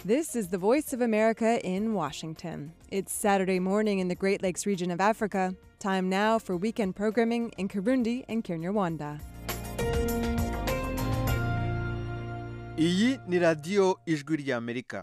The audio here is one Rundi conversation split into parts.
This is the Voice of America in Washington. It's Saturday morning in the Great Lakes region of Africa. Time now for weekend programming in Kirundi and Kinyarwanda. iyi ni radiyo ijwi ry'amerika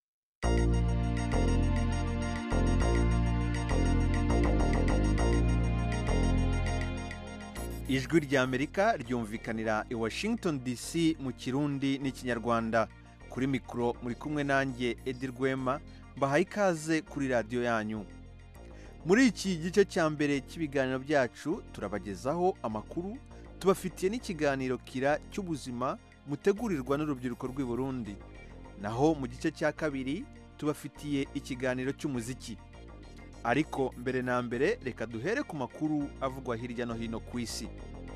ijwi ry'amerika ryumvikanira i washington dc mu kirundi n'ikinyarwanda kuri mikoro muri kumwe nanjye edi rwema mbahaye ikaze kuri radiyo yanyu muri iki gice cya mbere cy'ibiganiro byacu turabagezaho amakuru tubafitiye n'ikiganiro kira cy'ubuzima mutegurirwa n'urubyiruko rw'i Burundi naho mu gice cya kabiri tubafitiye ikiganiro cy'umuziki ariko mbere na mbere reka duhere ku makuru avugwa hirya no hino ku isi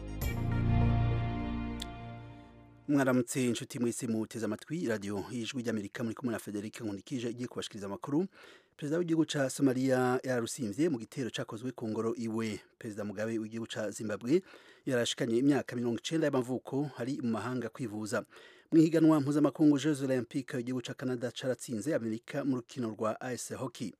mwaramutse inshuti mwese muteze amatwi radiyo y'ijwi ry'amerika muri kumwe na federic nkundikije igiye kubashikiriza amakuru perezida w'igihugu cya somaliya yararusimvye mu gitero cyakozwe ku ngoro iwe perezida mugabe w'igihugu cya zimbabwe yarashikanye imyaka mirongo icenda y'amavuko hari mu mahanga kwivuza mu ihiganwa mpuzamakungu jeux olympique igihugu cya canada caratsinze amerika mu rukino rwa ice hockey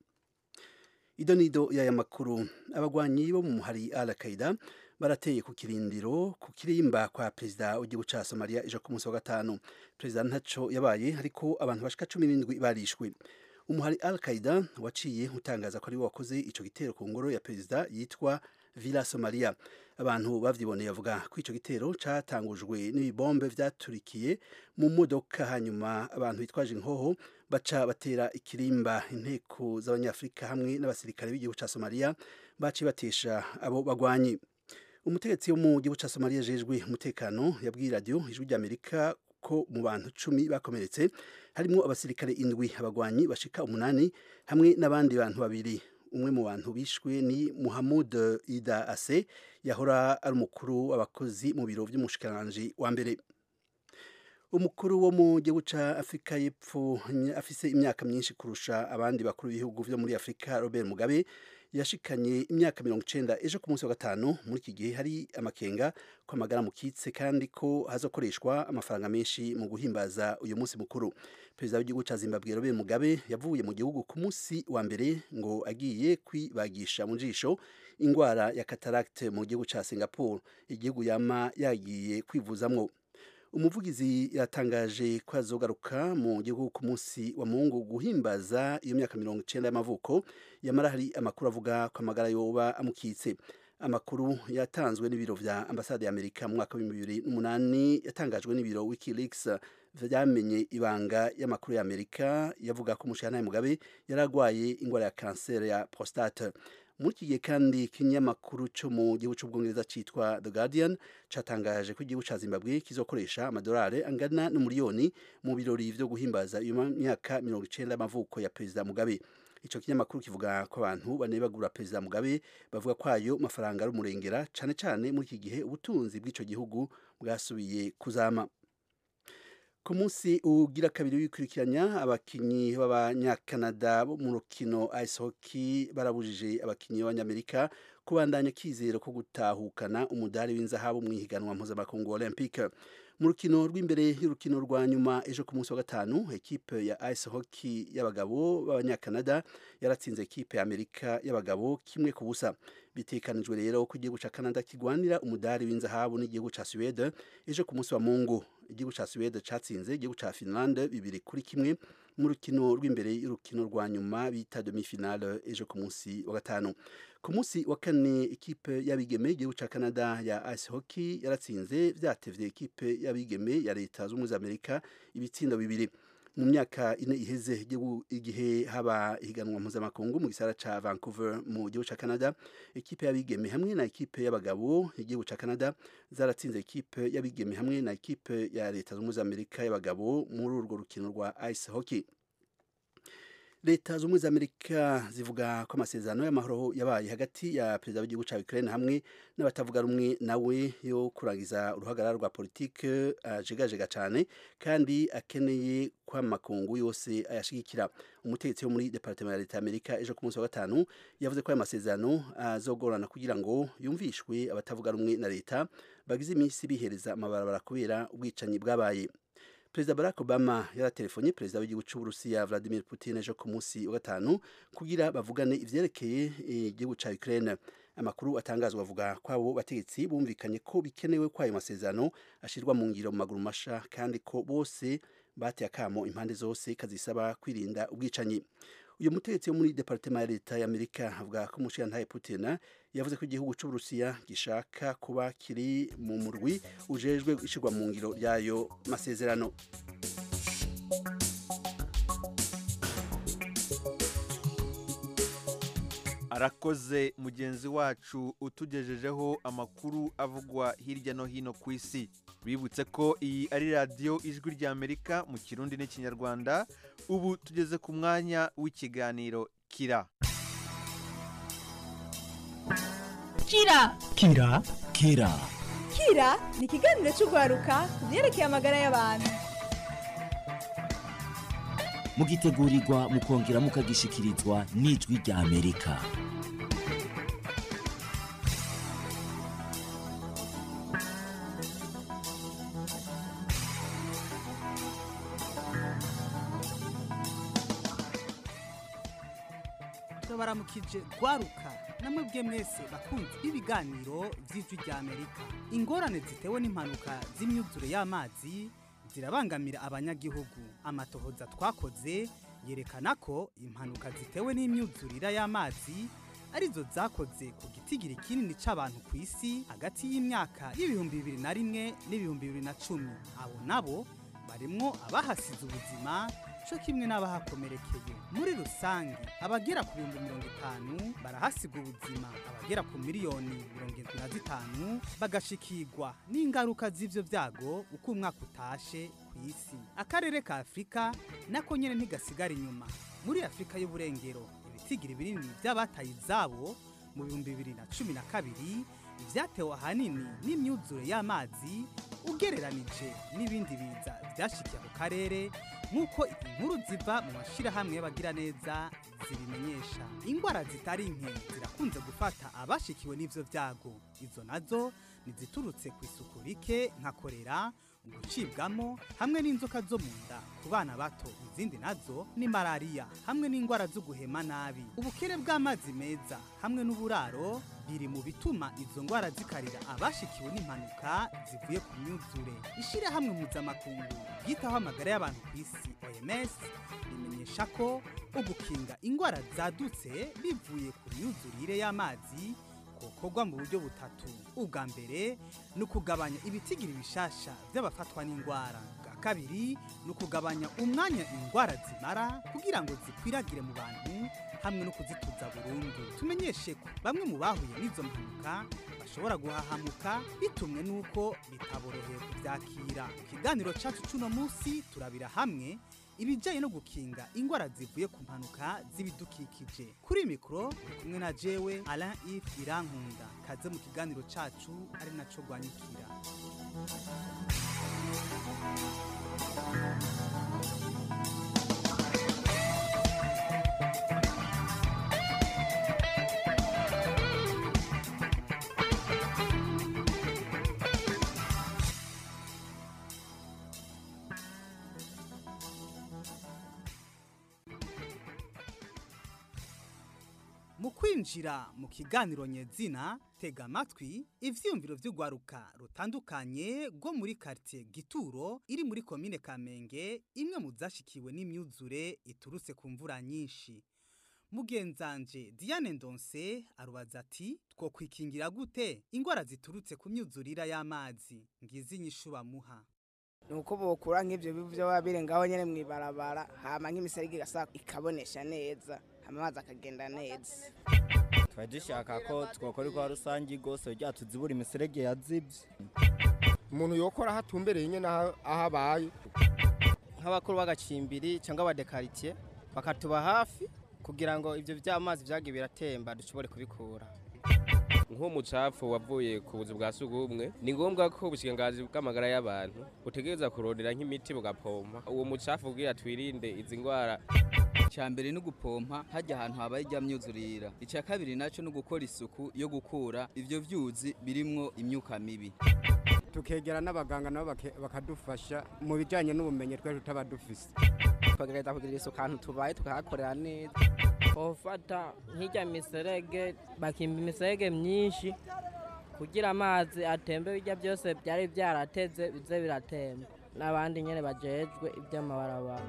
idonido y'aya makuru abagwanyi bo mu muhari al qaida barateye ku kirindiro ku kirimba kwa perezida w'igihugu cya somaliya ejo ku munsi wa gatanu perezida ntaco yabaye ariko abantu bashika cumi n'indwi barishwe umuhari al qaida waciye utangaza ko ari we wakoze ico gitero ku ngoro ya perezida yitwa villa somalia abantu bavyiboneye bavuga ko ico gitero catangujwe n'ibibombe vyaturikiye mu modoka hanyuma abantu bitwaje inkoho baca batera ikirimba inteko z'abanyafurika hamwe n'abasirikare b'igihugu ca somaliya baciye batesha abo bagwanyi umutegetsi wo mu gihugu ca somaliya jejwe umutekano yabwiye radiyo ijwi ry'amerika ko mu bantu cumi bakomeretse harimo abasirikare indwi abagwanyi bashika umunani hamwe n'abandi bantu babiri umwe mu bantu bishwe ni muhamud ida ase yahora ari umukuru w'abakozi mu biro by'umushikiranganji wa mbere umukuru wo mu gihugu cya afurika y'epfo afise imyaka myinshi kurusha abandi bakuru b'ibihugu byo muri afurika robert mugabe yashikanye imyaka mirongo icenda ejo ku munsi wa gatanu muri iki gihe hari amakenga ko amagara mukitse kandi ko hazokoreshwa amafaranga menshi mu guhimbaza uyu munsi mukuru perezida w'igihugu cya zimbabwe robert mugabe yavuye mu gihugu ku munsi wa mbere ngo agiye kwibagisha mu jisho indwara ya cataracte mu gihugu cya singapore igihugu yama yagiye kwivuzamwo umuvugizi yatangaje ko azogaruka mu gihugu ku munsi wa mungu guhimbaza iyo myaka mirongo icenda y'amavuko yamara hari amakuru avuga ko amagara yoba amukitse amakuru yatanzwe n'ibiro vya ambasade ya amerika mu mwaka w'ibihumbi bibiri n'umunani yatangajwe n'ibiro wikileaks vyamenye ibanga y'amakuru ya amerika yavuga ko umushirantahe mugabe yari agwaye ingwara ya kanseri ya prostate muri iki gihe kandi ikinyamakuru cyo mu gihugu cy'ubwongereza cyitwa the guardian cyatangaje ko igihugu cya zimbabwe kizokoresha amadolari angana n'umuriyoni mu birori vyo guhimbaza iyo myaka mirongo icenda y'amavuko ya perezida mugabe ico kinyamakuru kivuga ko abantu bane bagura perezida mugabe bavuga ko ayo mafaranga ari umurengera cane cane muri iki gihe ubutunzi bw'ico gihugu bwasubiye kuzama ku munsi ugira kabiri wikurikiranya abakinyi b'abanyakanada bo mu rukino ice hockey barabujije abakinyi b'abanyamerika kubandanya kizero ko gutahukana umudari w'inzahabu mu ihiganwa mpuzamakungu olympique mu rukino rw'imbere y'urukino rwa nyuma ejo ku munsi wa gatanu ekipe ya ice hockey y'abagabo b'abanyakanada yaratsinze ekipe ya amerika y'abagabo kimwe ku busa bitekanijwe rero ko igihugu cya canada kigwanira umudari w'inzahabu n'igihugu cya suwede ejo ku munsi wa mungu igihugu cya suwede catsinze igihugu cya finlande bibiri kuri kimwe mu rukino rw'imbere y'urukino rwa nyuma bita demi finale ejo ku munsi wa gatanu ku munsi wa kane ikipe y'abigeme igihugu cya canada ya ice hockey yaratsinze vyatevye ikipe y'abigeme ya leta z'ubumwe za amerika ibitsindo bibiri mu myaka ine iheze igihe haba ihiganwa mpuzamakungu mu gisara ca vancouver mu gihugu ca canada ikipe y'abigeme hamwe na ikipe y'abagabo igihugu ca canada zaratsinze ikipe y'abigeme hamwe na ikipe ya leta z'ubumwe za amerika y'abagabo muri urwo rukino rwa ice hockey leta z'ubumwe za amerika zivuga ko amasezerano y'amahoro yabaye hagati ya perezida w'igihugu cya ukraine hamwe n'abatavuga rumwe nawe yo kurangiza uruhagarara rwa politike ajegajega cyane kandi akeneye ko amakungu yose ayashigikira umutegetsi wo muri departement ya leta y'amerika ejo ku munsi wa gatanu yavuze ko aya masezerano azogorana kugira ngo yumvishwe abatavuga rumwe na leta bagize iminsi bihereza amabarabara kubera ubwicanyi bwabaye perezida barack obama yaratelefonye perezida w'igihugu cy'uburusiya vladimir putin ejo ku munsi wa gatanu kugira bavugane ivyerekeye igihugu ca ukraine amakuru atangazwa avuga ko abo bategetsi bumvikanye ko bikenewe ko ayo masezerano ashirwa mu ngiro mu maguru masha kandi ko bose bateye akamo impande zose kazisaba kwirinda ubwicanyi uyu mutegetsi wo muri departema ya leta ya amerika avuga ko umushirantahe putin yavuze ko igihugu cy'uburusiya gishaka kuba kiri mu murwi ujejwe ishyirwa mu ngiro ry'ayo masezerano arakoze mugenzi wacu utugejejeho amakuru avugwa hirya no hino ku isi bibutse ko iyi ari radiyo ijwi rya amerika mu kirundi n'ikinyarwanda ubu tugeze ku mwanya w'ikiganiro kira kira kira kira kira ni ikiganiro cy'urwaruka ku byerekeye amagara y'abantu mugitegurirwa mukongera mukagishikirizwa n'ijwi rya amerika baramukije rwaruka namwe bwe mwese bakunze ibiganiro by'ijwi rya amerika ingorane zitewe n'impanuka z'imyuzure y'amazi zirabangamira abanyagihugu amatohoza twakoze yerekana ko impanuka zitewe n'imyuzurira y'amazi arizo zakoze ku gitigiri kinini c'abantu ku isi hagati y'imyaka y'ibihumbi bibiri na rimwe n'ibihumbi bibiri na cumi abo nabo barimwo abahasize ubuzima co kimwe n'abahakomerekeye muri rusange abagera ku bihumbi mirongo itanu barahasiga ubuzima abagera ku miliyoni mirongo irindwi na zitanu bagashikirwa n'ingaruka z'ivyo vyago uko umwaka utashe ku isi akarere ka afurika nako nyene ntigasigara inyuma muri afurika y'uburengero ibitigiri binini vy'abataye izabo mu bihumbi bibiri na cumi na kabiri vyatewe ahanini n'imyuzure y'amazi ugereranije n'ibindi biza vyashikiye ako karere nk'uko inkuru ziva mu mashirahamwe y'abagiraneza zibimenyesha ingwara zitari nke zirakunze gufata abashikiwe n'ivyo vyago izo nazo niziturutse ku isuku rike nka korera gucibwamo hamwe n'inzoka zo mu nda ku bana bato izindi nazo ni malariya hamwe n'indwara zo guhema nabi ubukene bw'amazi meza hamwe n'uburaro biri mu bituma izo ndwara zikarira abashikiwe n'impanuka zivuye ku myuzure ishyirahamwe mpuzamakungu ryitaho amagara y'abantu ku isi oms rimenyesha ko ugukinga indwara zadutse bivuye ku myuzurire y'amazi gukorwa mu buryo butatu ubwa mbere ni ukugabanya ibitigiri bishasha by'abafatwa n'indwara bwa kabiri ni ukugabanya umwanya indwara zimara kugira ngo zikwiragire mu bantu hamwe no kuzituza burundu tumenyeshe ko bamwe mu bahuye n'izo mpanuka bashobora guhahamuka bitumwe n'uko bitaboroheye kubyakira mu kiganiro cyacu cy'uno munsi turabira hamwe ibijyanye no gukinga indwara zivuye ku mpanuka z'ibidukikije kuri mikoro uri kumwe na jewe Alain Yves Irankunda kaze mu kiganiro cyacu ari naco rwanyukira mu kwinjira mu kiganiro nyezina tega amatwi ivyiyumviro vy'urwaruka rutandukanye rwo muri quartier gituro iri muri komine kamenge imwe mu zashikiwe n'imyuzure iturutse ku mvura nyinshi mugenzanje diane ndonse arubaza ati two kwikingira gute ingwara ziturutse ku myuzurira y'amazi ngizi inyishu bamuha nuko bokura nk'ivyo bivu vyo baba birengaho nyene mw'ibarabara hama nk'imiserege igasa ikabonesha neza hama amazi akagenda neza twari dushaka ko twokora rwa rusange rwose rya tuzibura imiserege yazibye umuntu yokora aho atumbereye nyine aho aho abaye nk'abakuru b'agacimbiri cyangwa abadekaritsiye bakatuba hafi kugira ngo ibyo by'amazi byagiye biratemba dushobore kubikura nk'umucafu wavuye ku buzu bwa sugumwe ni ngombwa ko ubushikiranganji bw'amagara y'abantu butegereza kurondera nk'imiti bugapompa uwo mucafu kugira twirinde izi ndwara icya mbere ni ugupompa hajya ahantu habaye ijya myuzurira icya kabiri nacyo ni ugukora isuku yo gukura ibyo byuzi birimwo imyuka mibi tukegera n'abaganga nabo bake- bakadufasha mu bijyanye n'ubumenyi twari tutaba dufise twagerageza kugira isuku ahantu tubaye tukahakorera neza bafata nk'ijya miserege bakimba imiserege myinshi kugira amazi atembe bijya byose byari byarateze bize biratemba n'abandi nyine bajejwe iby'amabarabara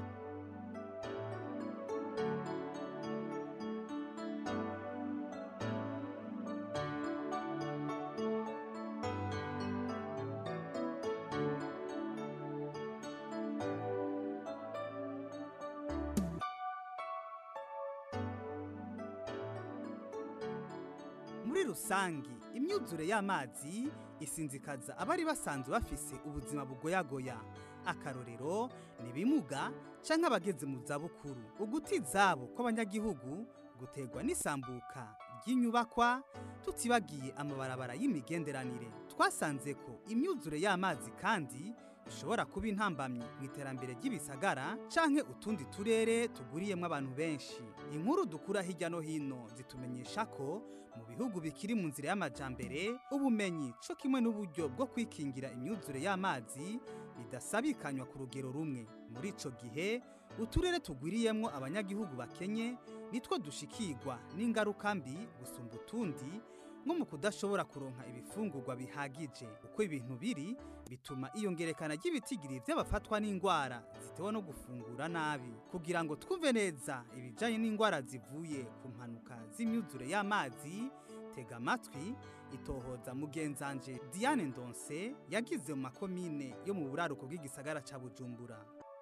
muri rusangi imyuzure y'amazi isinzikaza abari basanzwe bafise ubuzima bugoyagoya akarorero ni bimuga canke abageze mu zabukuru uguti zabo kw'abanyagihugu guterwa n'isambuka ry'inyubakwa tutibagiye amabarabara y'imigenderanire twasanze ko imyuzure y'amazi kandi ishobora kuba intambamyi mu iterambere ry'ibisagara canke utundi turere tuguriyemwo abantu benshi inkuru dukura hirya no hino zitumenyesha ko mu bihugu bikiri mu nzira y'amajambere ubumenyi co kimwe n'uburyo bwo kwikingira imyuzure y'amazi bidasabikanywa ku rugero rumwe muri ico gihe uturere tugwiriyemwo abanyagihugu bakenye nitwo dushikirwa n'ingaruka mbi gusumba utundi nko mu kudashobora kuronka ibifungurwa bihagije uko ibintu biri bituma iyongerekana ry'ibitigiri by'abafatwa n'indwara zitewe no gufungura nabi kugira ngo twumve neza ibijyanye n'indwara zivuye ku mpanuka z'imyuzure y'amazi tega amatwi itohoza mugenzanje diane ndonse yagize mu makomine yo mu buraruko bw'igisagara ca bujumbura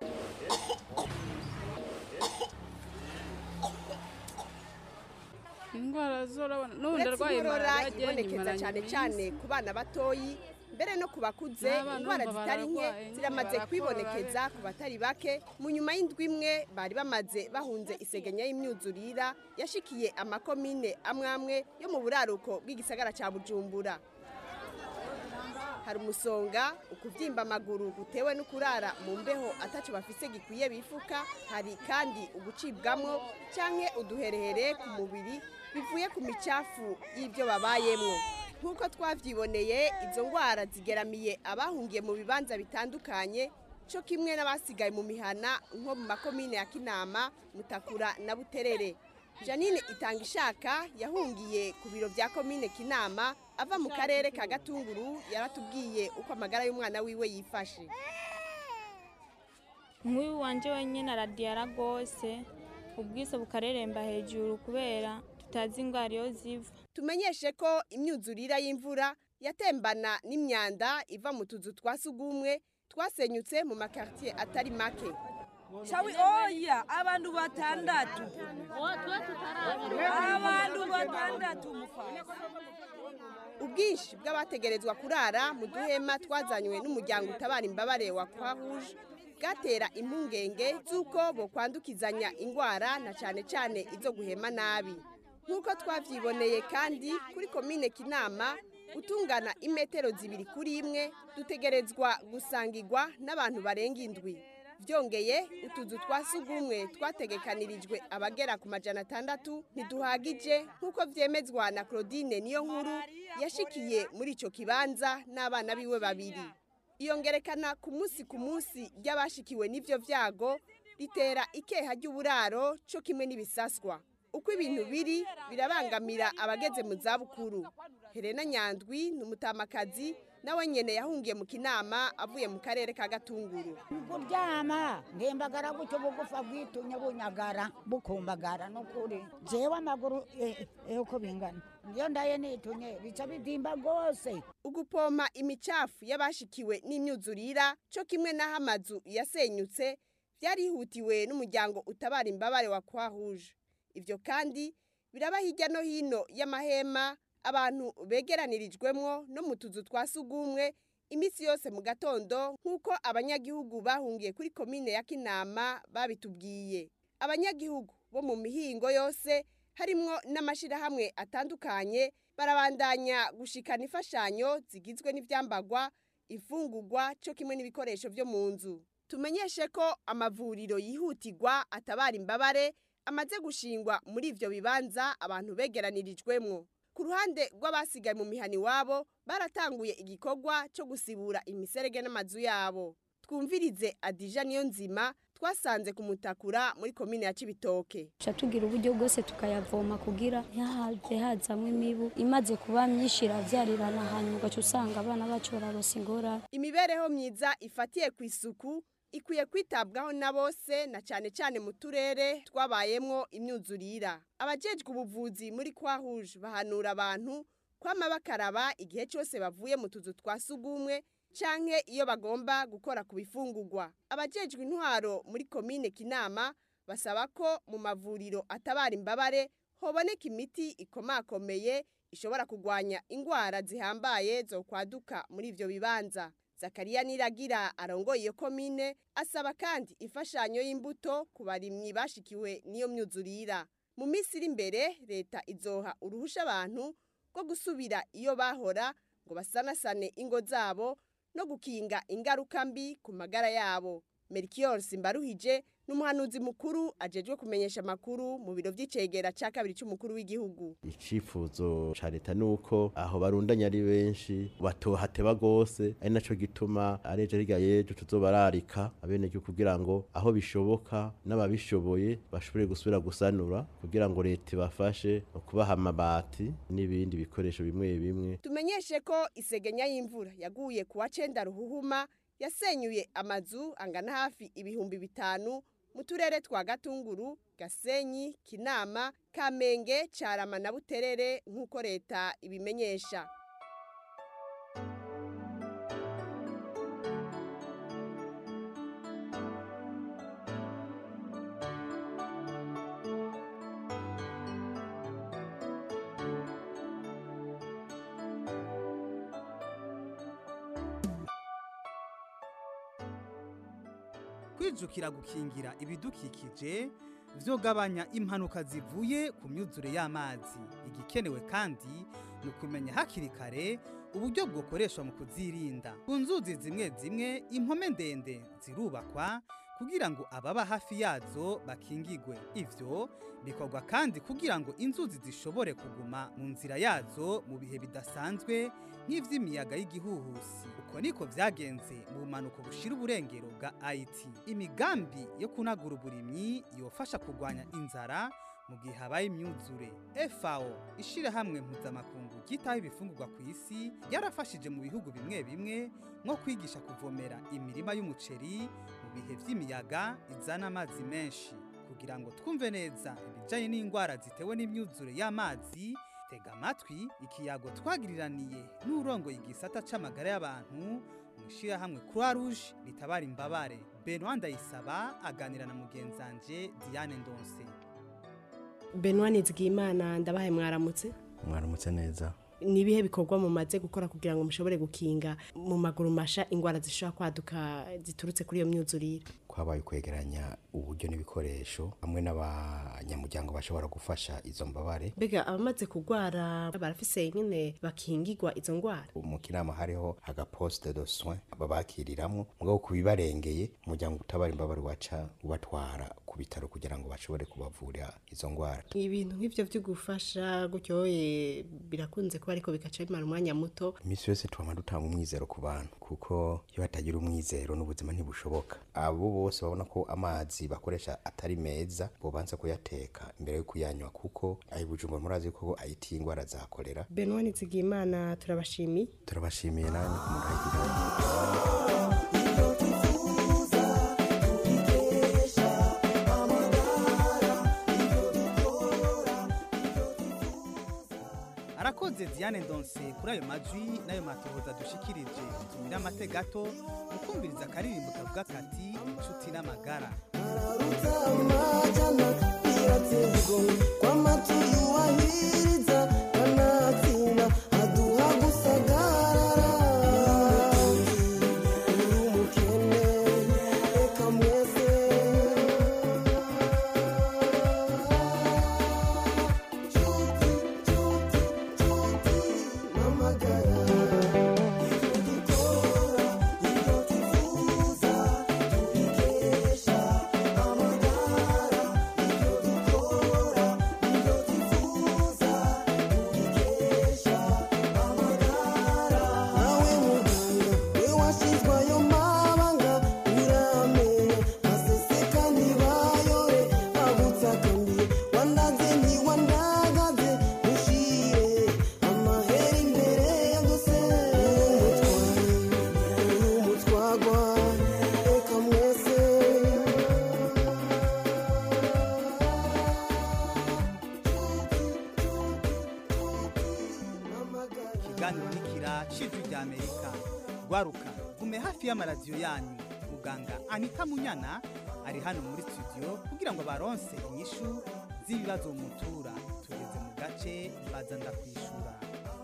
indwara zorabona n'ubundi uretse arwaye inkorora malariya ibonekeza imaranye cyane iminsi. cyane ku bana batoyi mbere no ku bakuze N'abana indwara urumva zitari nke bararwaye, nyine ziramaze barakora, kwibonekeza ku batari bake mu nyuma y'indwi imwe bari bamaze bahunze isegenya y'imyuzurira yashikiye amakomine amwe amwe yo mu buraruko bw'igisagara cya bujumbura hari umusonga ukubyimba amaguru gutewe no kurara mu mbeho ataco bafise gikwiye bifuka hari kandi ugucibwamwo canke uduherehere ku mubiri bivuye ku micafu y'ibyo babayemwo nk'uko twavyiboneye izo ngwara zigeramiye abahungiye mu bibanza bitandukanye co kimwe n'abasigaye mu mihana nko mu makomine ya kinama mutakura na buterere janine itanga ishaka yahungiye ku biro bya komine kinama ava mu karere ka gatunguru yaratubwiye uko amagara y'umwana wiwe yifashe nk'uyu wanje wenyine aradiyara rwose ubwise bukareremba hejuru kubera tutazi indwara iyo ziva tumenyeshe ko imyuzurira y'imvura yatembana n'imyanda iva mu tuzu twa sugumwe twasenyutse mu makartier atari make Shawi oya abantu batandatu abantu batandatu mufasi ubwinshi bw'abategerezwa kurara mu duhema twazanywe n'umuryango utabara imbabare wa croix rouge bwatera impungenge z'uko bokwandukizanya indwara na cyane cyane izo guhema nabi nk'uko twabyiboneye kandi kuri komine kinama utungana imetero zibiri kuri imwe dutegerezwa gusangirwa n'abantu barenga indwi byongeye utuzu twa sugumwe twategekanirijwe abagera ku majana atandatu ntiduhagije nk'uko byemezwa na claudine niyo nkuru yashikiye muri icyo kibanza n'abana biwe babiri iyongerekana ku munsi ku munsi ry'abashikiwe n'ibyo byago ritera ikeha ry'uburaro cyo kimwe n'ibisaswa uko ibintu biri birabangamira abageze mu zabukuru helena nyandwi ni umutamakazi nawe nyene yahungiye mu kinama avuye mu karere ka gatunguru kuryama ngembagara gutyo bugufa bwitumye bunyagara bukumbagara nukuri jewe amaguru eh, eh, uko bingana iyo ndaye nitunye bica bidimba rwose ugupompa imicafu y'abashikiwe n'imyuzurira cyo kimwe n'aho amazu yasenyutse byarihutiwe n'umuryango utabara imbabare wa croix rouge ibyo kandi biraba hirya no hino y'amahema abantu begeranirijwemwo no mu tuzu twa sugumwe iminsi yose mu gatondo nk'uko abanyagihugu bahungiye kuri komine ya kinama babitubwiye abanyagihugu bo mu mihingo yose harimwo n'amashyirahamwe atandukanye barabandanya gushikana imfashanyo zigizwe n'ibyambagwa imfungugwa cyo kimwe n'ibikoresho byo mu nzu tumenyeshe ko amavuriro yihutirwa atabara imbabare amaze gushingwa muri ivyo bibanza abantu begeranirijwemwo ku ruhande rw'abasigaye mu mihani wabo baratanguye igikorwa cyo gusibura imiserege n'amazu yabo twumvirize adija niyo nzima twasanze kumutakura muri komine ya cibitoke tuca tugira uburyo bwose tukayavoma kugira ntihaze hazamwo imibu imaze kuba myinshi iravyarirana hanyuma ugaca usanga abana bacu bararosa ingorane imibereho myiza ifatiye ku isuku ikwiye kwitabwaho na bose na cyane cyane mu turere twabayemwo imyuzurira abajejwe ubuvuzi muri kwahuje bahanura abantu kwama bakaraba igihe cyose bavuye mu tuzu twa sugumwe canke iyo bagomba gukora ku bifungurwa abajejwe intwaro muri komine kinama basaba ko mu mavuriro atabara imbabare hoboneka imiti ikomakomeye ishobora kugwanya ingwara zihambaye zo kwaduka muri ivyo bibanza zakariya niragira arongoye iyo komine asaba kandi imfashanyo y'imbuto ku barimyi bashikiwe n'iyo myuzurira mu minsi iri imbere leta izoha uruhusha abantu rwo gusubira iyo bahora ngo basanasane ingo zabo no gukinga ingaruka mbi ku magara yabo Melchior Simbaruhije n'umuhanuzi mukuru ajejwe kumenyesha amakuru mu biro vy'icegera ca kabiri c'umukuru w'igihugu icifuzo ca leta nuko aho barundanya ari benshi batohateba gose ari naco gituma areje riga yejo tuzobararika abenegihugu kugira ngo aho bishoboka n'ababishoboye bashobore gusubira gusanura kugira ngo leta ibafashe mu kubaha amabati n'ibindi bikoresho bimwe bimwe tumenyeshe ko isegenya y'imvura yaguye kuwa cenda ruhuhuma yasenyuye amazu angana hafi ibihumbi bitanu mu turere twa gatunguru gasenyi kinama kamenge carama na buterere nk'uko leta ibimenyesha kwijukira gukingira ibidukikije vyogabanya impanuka zivuye ku myuzure y'amazi igikenewe kandi ni ukumenya hakiri kare uburyo bwokoreshwa mu kuzirinda ku nzuzi zimwe zimwe impome ndende zirubakwa kugira ngo ababa hafi yazo bakingigwe ivyo bikorwa kandi kugira ngo inzuzi zishobore kuguma mu nzira yazo mu bihe bidasanzwe nk'ivy'imiyaga y'igihuhusi uko niko vyagenze mu bumanuko bushira uburengero bwa Haiti imigambi yo kunagura uburimyi yofasha kurwanya inzara mu gihe habaye imyuzure FAO ishirahamwe mpuzamakungu ryitaho ibifungurwa ku isi yarafashije mu bihugu bimwe bimwe nko kwigisha kuvomera imirima y'umuceri mu bihe vy'imiyaga izana amazi menshi kugira ngo twumve neza ibijanye n'indwara zitewe n'imyuzure y'amazi tega amatwi ikiyago twagiriraniye n'urongoye igisata c'amagara y'abantu mu ishirahamwe Croix Rouge ritabara imbabare Benoit Ndayisaba aganira na mugenzanje Diane Ndonse Benoit Nizigimana ndabahe mwaramutse mwaramutse neza ni ibihe bikorwa mumaze gukora kugira ngo mushobore gukinga mu maguru masha ingwara zishobora kwaduka ziturutse kuri iyo myuzurire kwabaye kwegeranya uburyo n'ibikoresho hamwe n'abanyamuryango bashobora gufasha izo mbabare mbega abamaze kurwara barafise nyine bakingirwa izo ndwara mu kinama hariho agaposte de soin babakiriramwo mugabo kubibarengeye umuryango utabara imbabare waca ubatwara ku bitaro kugira ngo bashobore kubavura izo ndwara ibintu nk'ivyo vyo gufasha gutyoye birakunze kuba ariko bikaca bimara umwanya muto iminsi yose twama dutanga umwizero ku bantu kuko iyo batagira umwizero n'ubuzima ntibushoboka abo bose babona ko amazi bakoresha atari meza bobanza kuyateka imbere yo kuyanywa kuko ayi bujumbura murazi ko ayitiye indwara za kolera Benoit Nizigimana turabashimiye turabashimiye namwe kumuragira arakoze Diane Ndonse kuri ayo majwi n'ayo matohoza dushikirije tumira amate gato mukumviriza akaririmbo kavuga kati inshuti n'amagara Thank ikiganiro nikira cijwi rya amerika rwaruka gume hafi y'amaradiyo yanyu muganga anita munyana ari hano muri studio kugira ngo baronse inyishu z'ibibazo mutura tugeze mu gace baza ndakwishura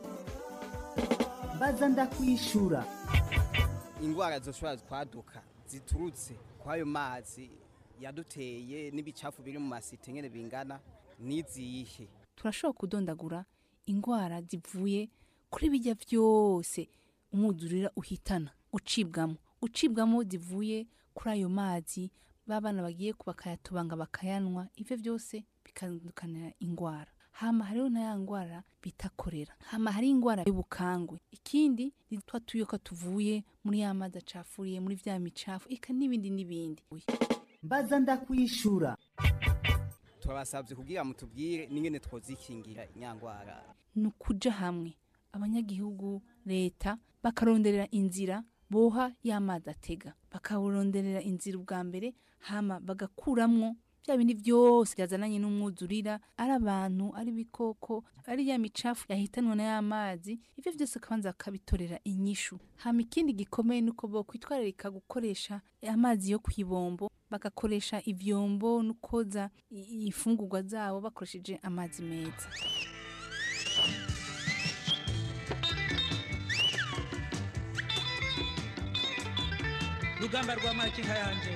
baza ndakwishura ingwara zoshobora kwaduka ziturutse kwayo mazi yaduteye n'ibicafu biri mu masite nyene bingana n'izihe turashobora kudondagura indwara zivuye kuri bijya byose umwuzurira uhitana ucibwamo ucibwamo zivuye kuri ayo mazi b'abana bagiye bakayatubanga bakayanywa ibyo byose bikandukanira indwara hama hariho na ya ndwara bita korera hama hari indwara y'ubukangwe ikindi ni twa tuyoka tuvuye muri ya mazi acafuriye muri vya micafu eka n'ibindi n'ibindi mbaza ndakwishura turabasabye kugira mutubwire n'ingene twozikingira inyangwara ni ukuja hamwe abanyagihugu leta bakaronderera inzira boha y'amazi atega bakaronderera inzira ubwa mbere hama bagakuramwo bya bindi byose byazananye n'umwuzurira ari abantu ari ibikoko ari ya micafu yahitanwa na ya mazi ibyo byose akabanza bakabitorera inyishu hama ikindi gikomeye ni uko bokwitwararika gukoresha amazi yo ku ibombo bagakoresha ivyombo no koza i- ifungurwa zabo bakoresheje amazi meza rugamba rwa makinka yanje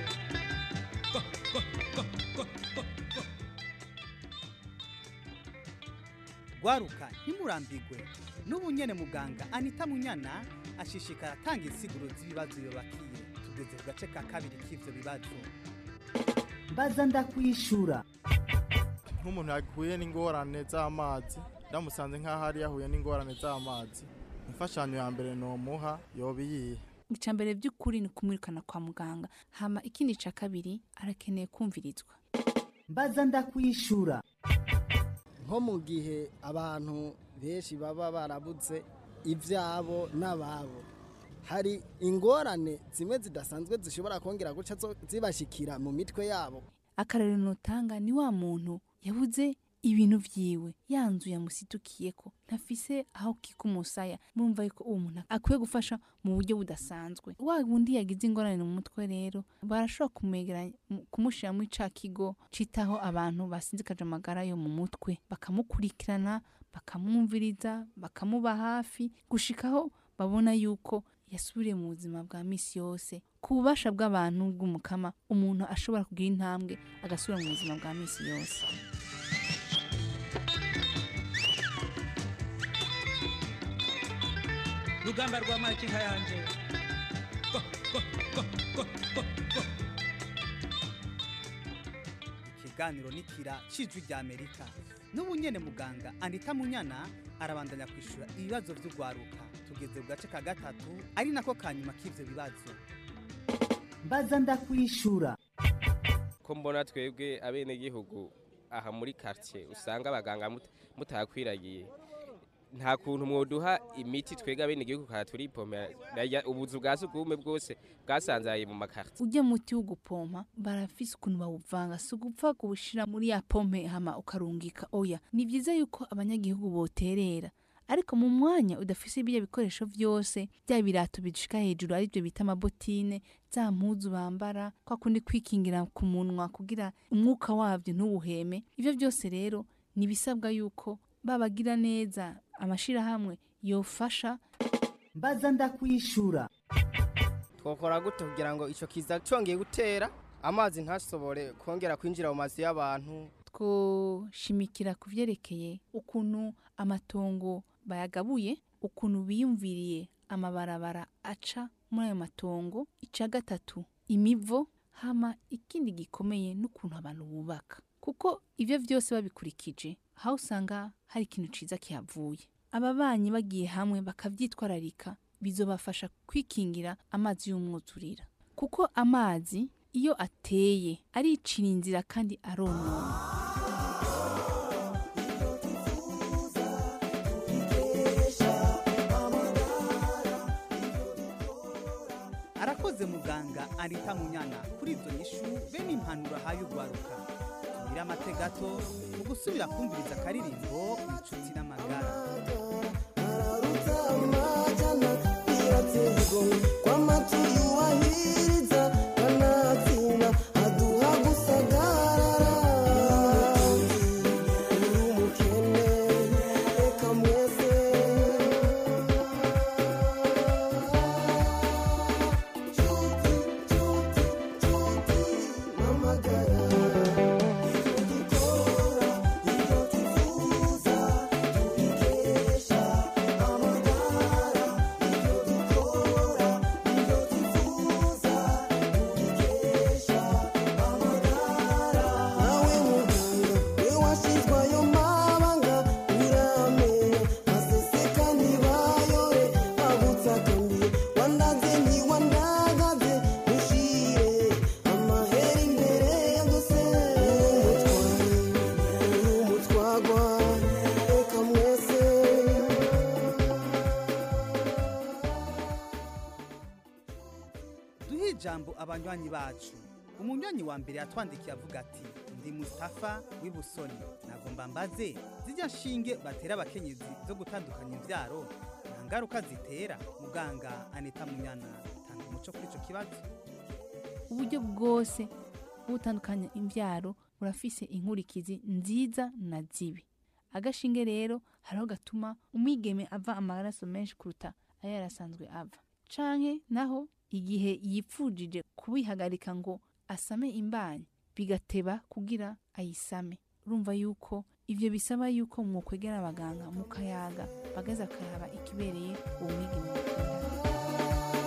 rwaruka ntimurambigwe n'ubu nyene muganga anita munyana ashishikara atanga insiguro z'ibibazo yobakiye tugeze ku gace ka kabiri k'ivyo bibazo mbaza ndakwishura nk'umuntu yahuye n'ingorane z'amazi ndamusanze nk'aho ari yahuye n'ingorane z'amazi imfashanyo ya mbere nomuha yoba iyihe icya mbere by'ukuri ni kumwirukana kwa muganga hama ikindi cya kabiri arakeneye kumvirizwa mbaza ndakwishura nko mu gihe abantu benshi baba barabuze ibyabo n'ababo hari ingorane zimwe zidasanzwe zishobora kongera guca zo- zibashikira mu mitwe yabo akarero nutanga ni wa muntu yabuze ibintu vyiwe ya nzu yamusidukiyeko ntafise aho kika umusaya murumva yuko uwo muntu akwiye gufasha mu buryo budasanzwe wa wundi yagize ingorane mu mutwe rero barashobora kumwegeranya mu- kumushira muri ca kigo citaho abantu basinzikaje amagara yo mu mutwe bakamukurikirana bakamwumviriza bakamuba hafi gushikaho babona yuko yasubiriye mu buzima bwa misi yose ku bubasha bw'abantu bw'umukama umuntu ashobora kugira intambwe agasubira mu buzima bwa misi yose rugamba rwa makinka yanje ikiganiro nikira cijwi rya amerika n'ubu nyene muganga anita munyana arabandanya kwishura ibibazo vy'urwaruka tugeze ku gace ka gatatu ari nako kanyuma k'ivyo bibazo mbaza ndakwishura ko mbona twebwe abenegihugu aha muri quartier usanga abaganga mut- mutakwiragiye nta kuntu mwoduha imiti twebwe abenegihugu kara turipomera Narya ubuzu bwa sugumwe bwose bwasanzaye mu makartier ujya muti wo gupompa barafise ukuntu bawuvanga si ugupfa kuwushira muri ya pompe hama ukarungika oya ni vyiza yuko abanyagihugu boterera ariko mu mwanya udafise ibyo bikoresho vyose bya birato bishika hejuru arivyo bita amabotine za mpuzu bambara kwa kundi kwikingira ku munwa kugira umwuka wavyo ntuwuheme ivyo byose rero ni bisabwa yuko babagira neza amashirahamwe yofasha mbaza ndakwishura twokora gute kugira ngo ico kiza congeye gutera amazi ntasobore kongera kwinjira mu mazu y'abantu twoshimikira ku vyerekeye ukuntu amatongo bayagabuye ukuntu biyumviriye amabarabara aca muri ayo matongo ica gatatu imivo hama ikindi gikomeye n'ukuntu abantu bubaka kuko ivyo vyose babikurikije aho usanga hari ikintu ciza kihavuye ababanyi bagiye hamwe bakavyitwararika bizobafasha kwikingira amazi y'umwuzurira kuko amazi iyo ateye aricira inzira kandi aronona arakoze muganga anita munyana kuri izo nyishu bene impanuro ahaye urwaruka tumire amate gato mu gusubira kumviriza akaririmbo inshuti n'amagara ijambo abanywanyi bacu umunywanyi wa mbere yatwandikiye avuga ati ndi mustafa w'ibusoni nagomba mbaze zijya nshinge batera abakenyezi zo gutandukanya imbyaro nta ngaruka zitera muganga anita munyana tanga umuco kuri icyo kibazo uburyo bwose bwo gutandukanya imbyaro burafise inkurikizi nziza na zibi agashinge rero hariho gatuma umwigeme ava amaraso menshi kuruta ayo yarasanzwe ava canke naho igihe yipfujije kubihagarika ngo asame imbanyi bigateba kugira ayisame urumva yuko ivyo bisaba yuko mwokwegera abaganga mukayaga bagaza akaraba ikibereye uwo mwigeme mukundana.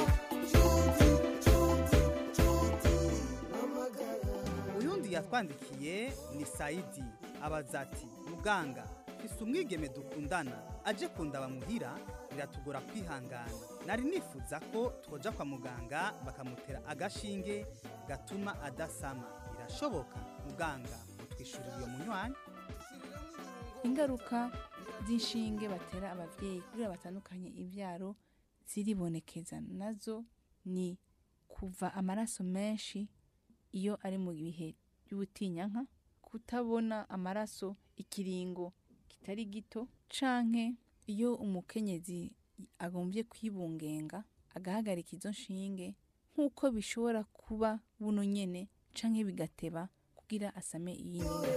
uyundi yatwandikiye ni sayidi abaza ati muganga fise umwigeme dukundana aje kundaba muhira biratugora kwihangana nari nifuza ko twoja kwa muganga bakamutera agashinge gatuma adasama birashoboka muganga utwishurira iyo munywanyi ingaruka z'inshinge batera abavyeyi kugira batandukanye ivyaro ziribonekeza nazo ni kuva amaraso menshi iyo ari mu bihe by'ubutinyanka kutabona amaraso ikiringo kitari gito canke iyo umukenyezi agombye kwibungenga agahagarika izo nshinge nk'uko bishobora kuba buno nyene canke bigateba kugira asame iyindi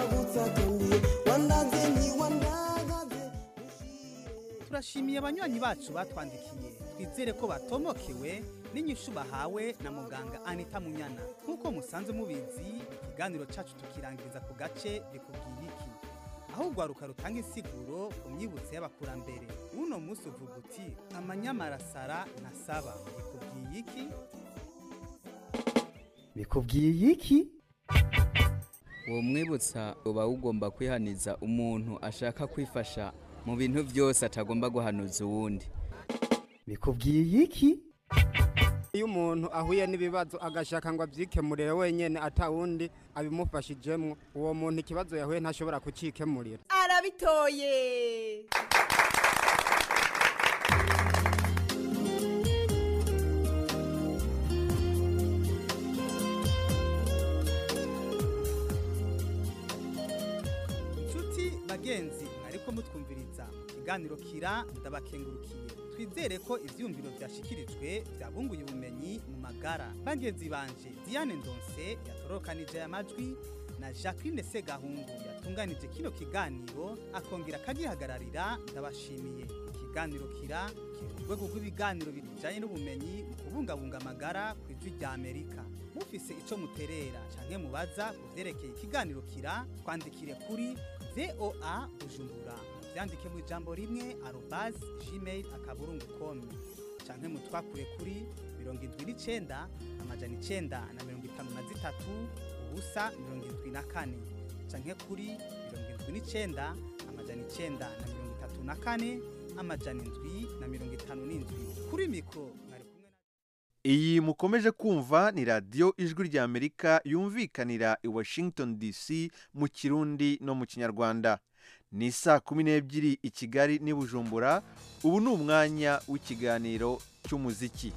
turashimiye abanywanyi bacu batwandikiye twizere ko batomokewe n'inyishu bahawe na muganga anita munyana nk'uko musanzwe mubizi ikiganiro cacu tukirangiriza ku gace bikubwiye iki aho urwaruka rutanga insiguro ku myibutso y'abakurambere uno munsi uvuga uti amanyamarasara ntasaba bikubwiye iki bikubwiye iki uwo mwibutsa uba ugomba kwihaniza umuntu ashaka kwifasha mu bintu byose atagomba guhanuza uwundi bikubwiye iki iyo umuntu ahuye n'ibibazo agashaka ngo abyikemurire wenyine atawundi abimufashijemo uwo muntu ikibazo yahuye ntashobora kucyikemurira arabitoye inshuti bagenzi mwariko mutwumviriza ikiganiro kira ndabakengurukiye twizere ko ivyumviro vyashikirijwe vyabunguye ubumenyi mu magara bagenzi banje diane ndonse yatorokanije aya majwi na jacqueline segahungu yatunganije kino kiganiro akongera akagihagararira ndabashimiye ikiganiro kira kiri mu rwego rw'ibiganiro bijanye n'ubumenyi mu kubungabunga amagara ku ijwi rya amerika mufise ico muterera canke mubaza ku vyerekeye ikiganiro kira twandikire kuri voa bujumbura vyandike mu ijambo rimwe arobas gmail akaburungu com canke mutwakure kuri mirongo indwi n'icenda amajana icenda na mirongo itanu na zitatu ubusa mirongo indwi na kane canke kuri mirongo indwi n'icenda amajana icenda na mirongo itatu na kane amajana indwi na mirongo itanu n'indwi kuri mikoro mwari kumwe iyi mukomeje kumva ni radiyo ijwi ry'amerika yumvikanira i washington dc mu kirundi no mu kinyarwanda ni saa kumi n'ebyiri i kigali n'i bujumbura ubu ni umwanya w'ikiganiro cy'umuziki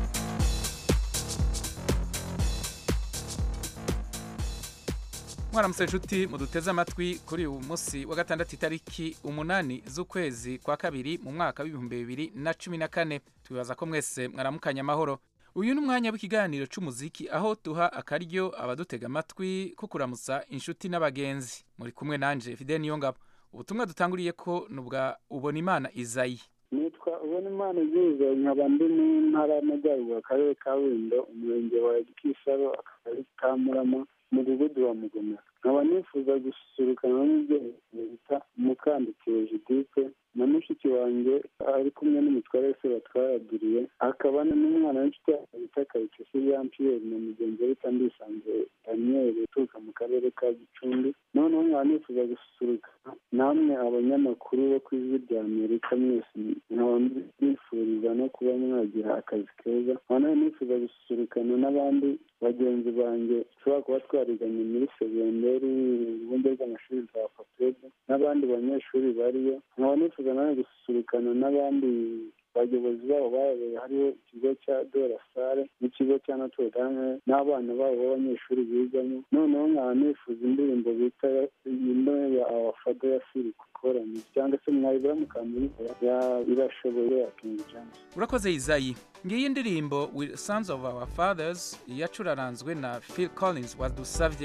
mwaramutse inshuti muduteze amatwi kuri uyu munsi wa gatandatu itariki umunani z'ukwezi kwa kabiri mu mwaka w'ibihumbi bibiri na cumi na kane twibaza ko mwese mwaramukanye amahoro uyu ni umwanya w'ikiganiro cy'umuziki aho duha akaryo abadutega amatwi ko kuramutsa inshuti n'abagenzi muri kumwe nanje fide niyo ngabo ubutumwa dutanguriye ko ni ubwa ubona imana izayi nitwa ubona imana izuza nkaba ndi mu ntara y'amajyaruguru akarere ka windo umurenge wa kisaro akagari ka murama umudugudu wa mugomera nkaba nifuza gusurukana n'umubyeyi bita mukandikiwe judite na mushiki wanjye ari kumwe n'umutware wese batwaragiriye hakaba n'umwana w'inshuti yacu bita kayitesi jean pierre na mugenzi we bita ndisanze daniel uturuka mu karere ka gicumbi noneho nkaba nifuza gusurukana namwe abanyamakuru bo ku ijwi rya amerika mwese nkaba mbifuriza no kuba mwagira akazi keza nkaba nawe nifuza gusurukana n'abandi bagenzi banjye dushobora kuba twariganye muri segonderi urwunge rw'amashuri rwa papede n'abandi banyeshuri bariyo nkaba nifuza nawe gusurukana n'abandi abayobozi babo bayoboye hariho ikigo cya dorasare n'ikigo cya notre dame n'abana babo b'abanyeshuri bigamo noneho nkaba nifuza indirimbo bita ino ya awafado ya siri kukorani cyangwa se mwayibura mukamuyikora ya irashoboye ya king james urakoze izayi ngiyi indirimbo with sons of our fathers yacuraranzwe na phil collins wadusavye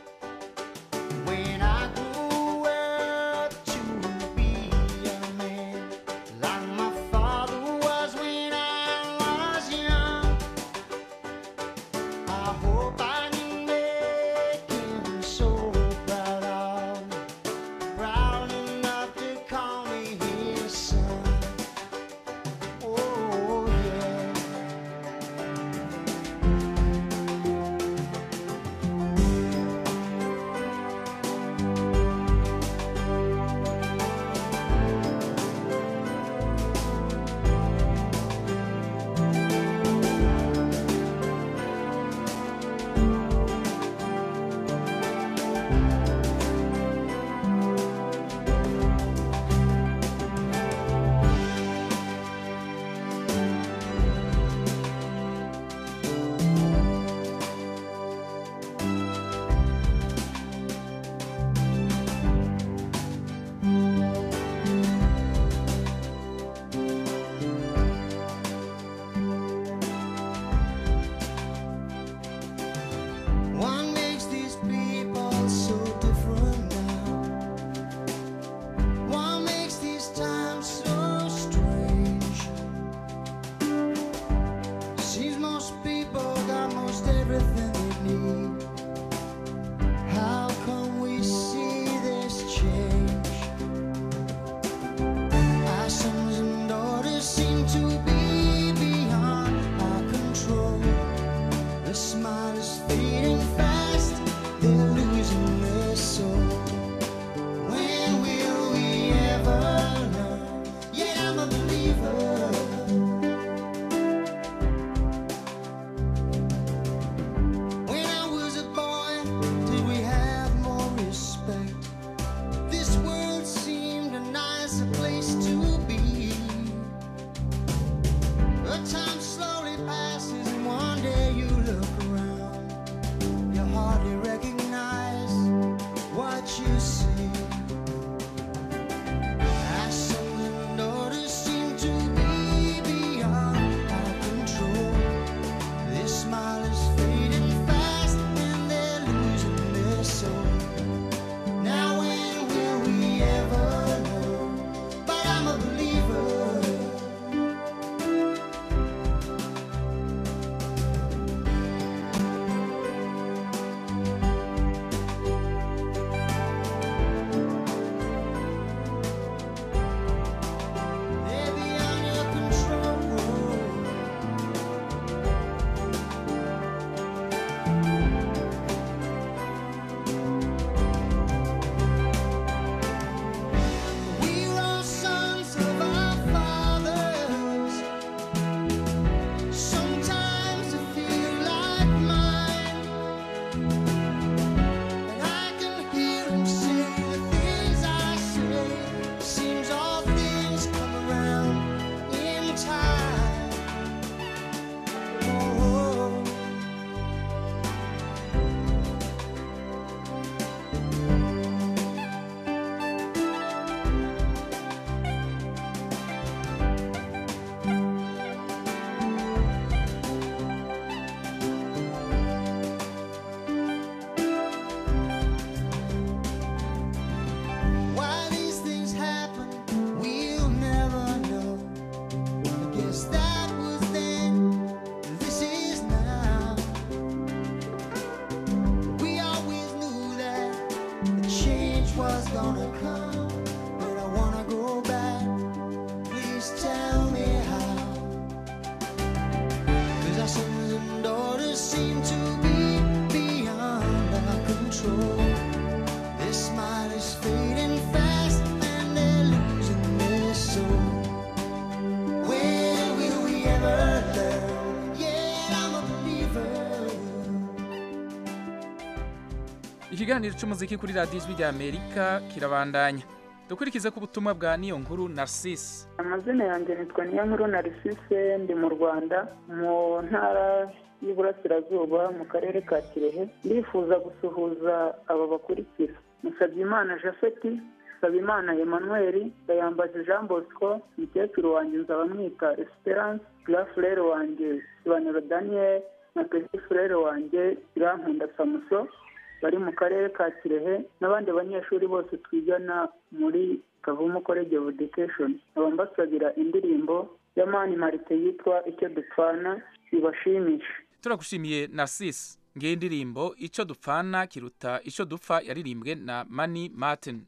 When I grew up to be a man, like my father was when I was young, I hope I can make him so proud of me, proud enough to call me his son. Oh yeah. What makes these people so different now? What makes these times so strange? Seems most people got most everything they need. How come we see this change? Our sons and daughters seem to be beyond our control. The smile is fading fast, they're losing their soul. When will we ever learn? Yeah, I'm a believer. When I was a boy, did we have more respect? This world seemed a nicer place to be. But time slowly passes, and one day you look around. You hardly recognize what you see. Our sons and daughters seem to be beyond our control. This smile is fading fast, and they're losing their soul. Now when will we ever know? But I'm a believer. They're beyond your control. We're all sons of our fathers. Sometimes I feel like mine, and I can hear him say the things I say. Seems all things come around in time. Oh. Why these things happen, we'll never know. I guess that was then, this is now. We always knew that the change was gonna come, but I wanna go back. Please tell me how. 'Cause our sons and daughters seem to be beyond our control. This smile is fading fast and they're losing their soul. When will we ever learn? Yeah, I'm a believer. ikiganiro cy'umuziki kuri radiyo ijwi rya amerika kirabandanya dukurikize ku butumwa bwa niyo nkuru narcisse amazina yanjye nitwa niyonkuru narisise ndi mu rwanda mu ntara y'iburasirazuba mu karere ka kirehe ndifuza gusuhuza aba bakurikira musabyimana jafeti nsabimana emmanuel ndayambaje jean bosco mukecuru wanjye nzabamwita esperance grafurere wanjye sobanuro daniel na petit frere wanjye irankunda samuso bari mu karere ka kirehe n'abandi banyeshuri bose twigana muri kavumu college of education nkaba mbasabira indirimbo ya mani marite yitwa icyo dupfana ibashimishe turagushimiye narcisse ngiyi indirimbo icyo dupfana kiruta icyo dupfa yaririmbwe na mani martin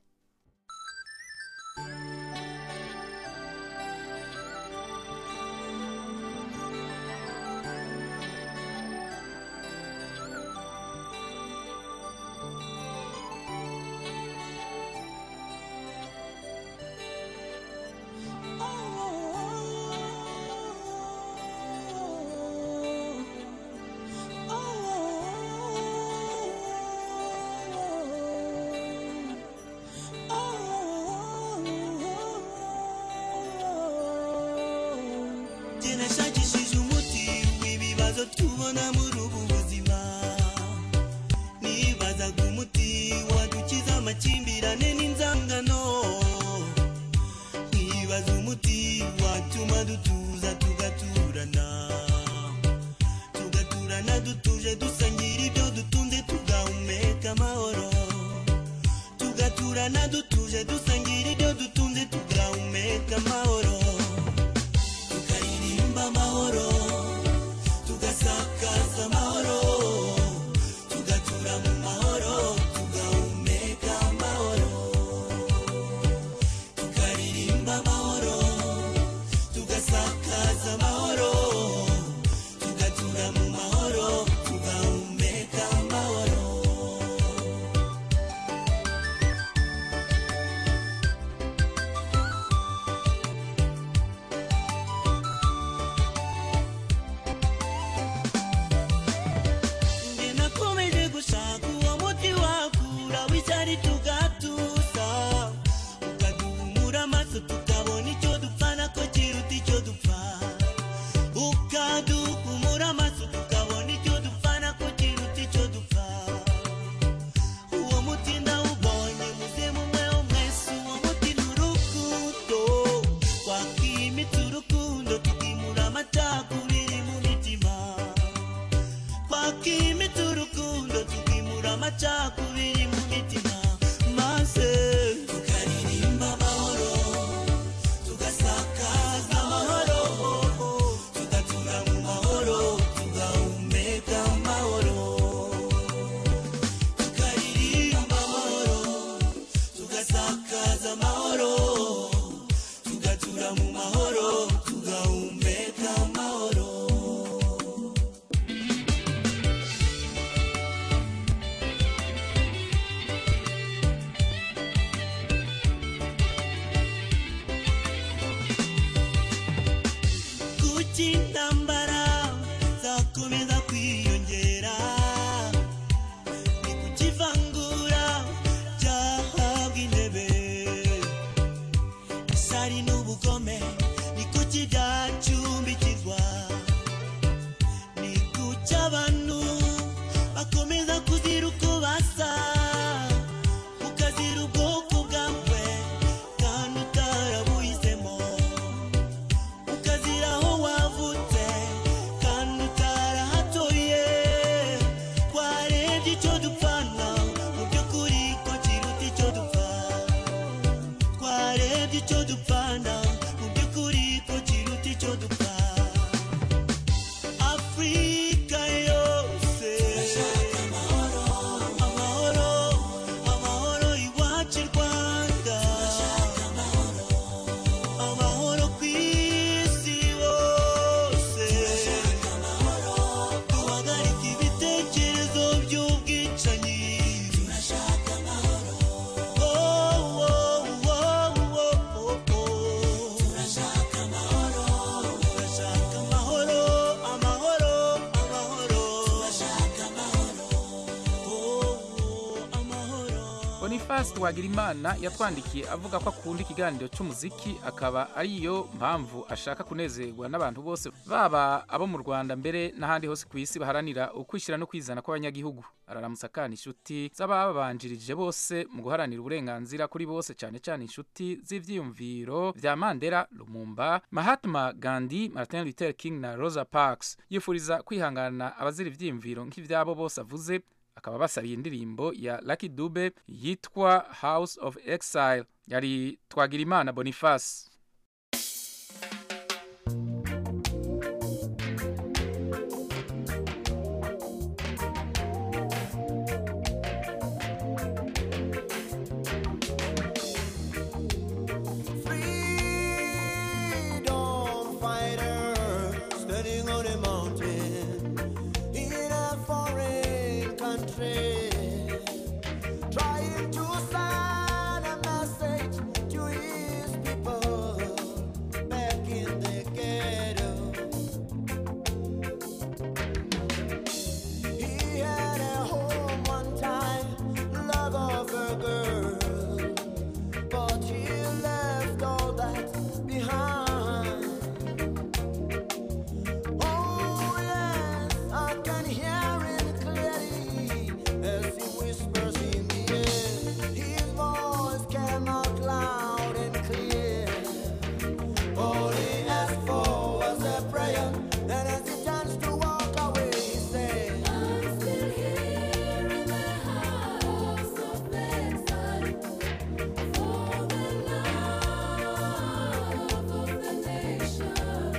Jye nashakishije umuti w'ibibazo tubona muri ubu buzima nibazaga umuti wadukiza amakimbirane n'inzangano nkibaza umuti watuma dutuza tugaturana tugaturana dutuje dusangira ibyo dutunze tugahumeka amahoro tugaturana dutuje dusangira ibyo dutunze tugahumeka amahoro tukaririmba amahoro tugasakaza amahoro tugatura mu mahoro tugahumeka amahoro tukaririmba amahoro tugasakaza amahoro tugatura mu mahoro tugahumeka amahoro Njye nakomeje gushaka uwo muti wakura w'icyari tugatuza ukaduhumura amaso tukabona icyo dupfana ko kiruta icyo dupfa ukaduhumura amaso tukabona icyo dupfana ko kiruta icyo dupfa uwo muti ndawubonye muze mumwe mwese uwo muti ni urukundo twakimitse urukundo tukimura amacakubiri mu mitima twakimitse urukundo tukimura amacakubiri mu mitima maze tukaririmba amahoro tugasakaza amahoro tugatura mu mahoro tugahumeka amahoro tukaririmba amahoro tugasakaza amahoro tugatura mu mahoro tugahumeka amahoro kuki intambara zakomeza kwiyongera ni kuki ivangura ryahabwa intebe isari n'ubugome ni kuki byacumbikirwa ni kuki abantu bakomeza kuzira uko basa ukazira ubwoko bwawe kandi utarabuhisemo ukazira aho wavutse boniface twagirimana yatwandikiye avuga ko akunda ikiganiro cy'umuziki akaba ariyo mpamvu ashaka kunezerwa n'abantu bose baba abo mu rwanda mbere n'ahandi hose ku isi baharanira ukwishyira no kwizana kw'abanyagihugu araramutsa akana inshuti z'ababanjirije bose mu guharanira uburenganzira kuri bose cyane cyane inshuti z'ivyiyumviro vya mandela lumumba mahatma gandhi martin luther king na rosa parks yifuriza kwihangana abazira ivyiyumviro nk'ivyabo bose avuze akaba basabiye indirimbo ya Lucky Dube yitwa House of Exile yari twagira imana Boniface freedom fighter standing on a mountain in a foreign country, trying to send a message to his people back in the ghetto. He had a home one time, love of a girl, but he left all that behind. Oh yes, I can hear him clearly as he whispers in the air. His voice came out loud and clear. All he asked for was a prayer, and as he turns to walk away, he said, "I'm still here in the house of exile for the love of the nation."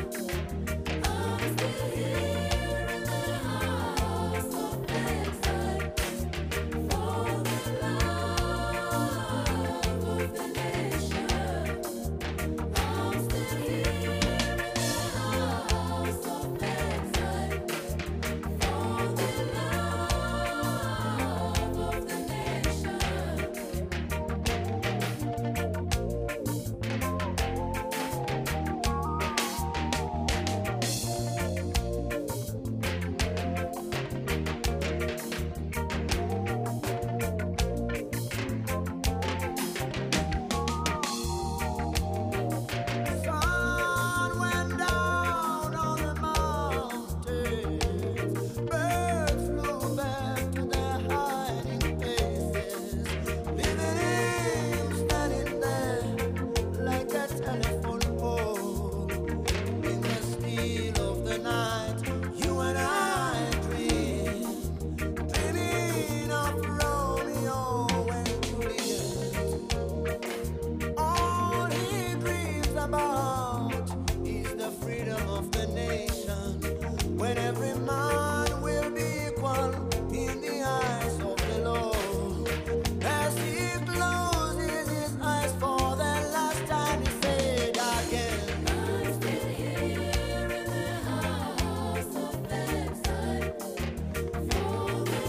Sun went down on the mountains. Birds flew back to their hiding places. Leaving him standing there like a telephone pole. In the still of the night, you and I dream, dreaming of Romeo and Juliet. All he dreams about is the freedom of the nation. When every man will be equal in the eyes of the law. As he closes his eyes for the last time, he said again, I'm still here in the house of exile for the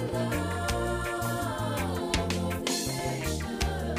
love of the nation.